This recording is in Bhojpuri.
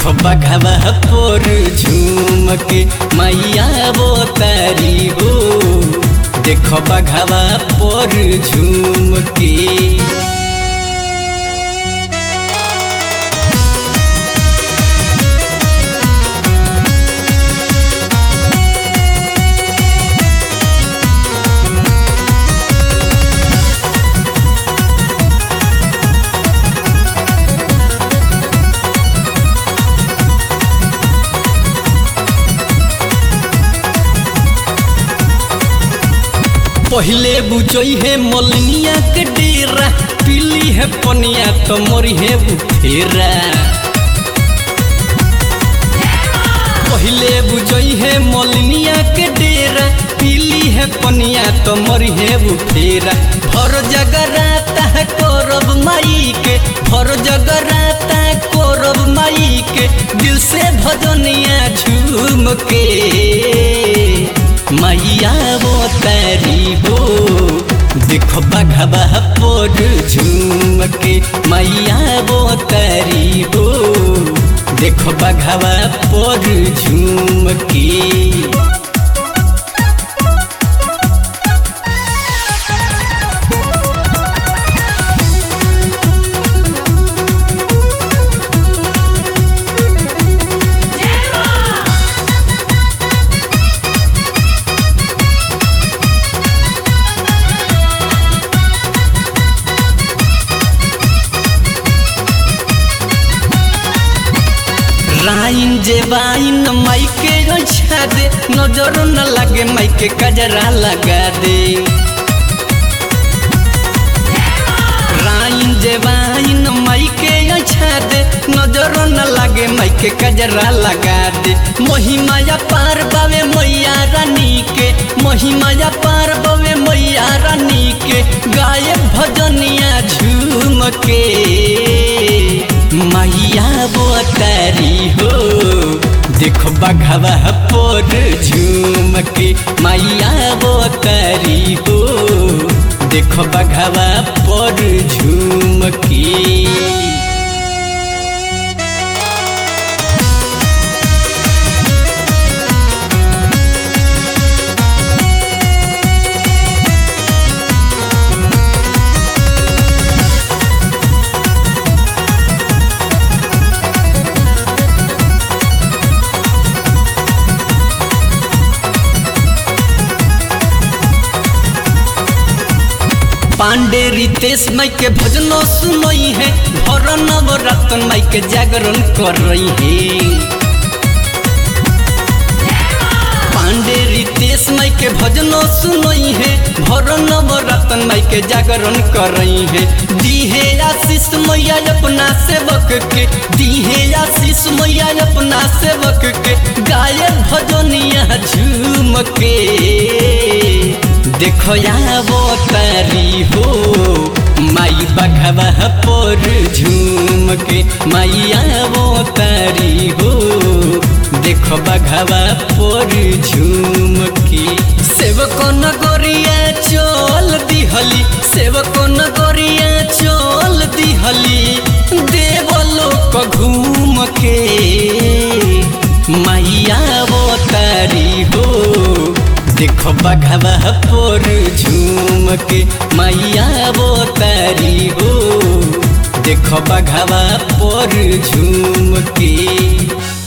देखो बघवा पोर झूम के मैया वो तारी हो देखो बघवा पोर झूम के पहले बुझई है मलनिया के डेरा पीली है पनिया तो मरी है बुफेरा पहले बुझई है मलनिया के डेरा पीली है पनिया तो मरी है बुफेरा भर जगराता है करब माई के भर जगराता है करब माई के दिल से भजनिया झूम के मैया वो तारी हो देखो बघबा पोर झूम के मैया वो तारी हो देखो बघबा पोर झूम के राइन जे वाइन माइके ओछा दे नजर न लगे माइके कजरा लगा दे राइन जे वाइन माइके ओछा दे नजर न लगे माइके कजरा लगा दे महिमाया पार बावे मैया रानी के महिमाया पार बावे मैया रानी के गाय भजनिया झूम के मैया वो तारी हो देखो बघवा पोर झूम के मैया वो तारी हो देखो बघवा पोर झूम के पांडे रितेश माई के भजनो सुनई है भर नवरत्न माई के जागरण कर रही है पांडे रितेश माई के भजनो सुनई है भर नवरत्न माई के जागरण कर रही है दीहे आशीष मैया अपना सेवक के दीहे आशीष मैया अपना सेवक के गाय भजनिया झूम के देखो या वो तारी हो माई बघवा पोर झूम के मैया वो तारी हो देखो बघवा पोर झूम के सेवको नगरिया चल दिहली सेवको नगरिया चल दिहली देवलोक घूम के मैया वो तारी हो देखो बघवा पोर झूम के मैया वो तारी हो देखो बघवा पोर झूम के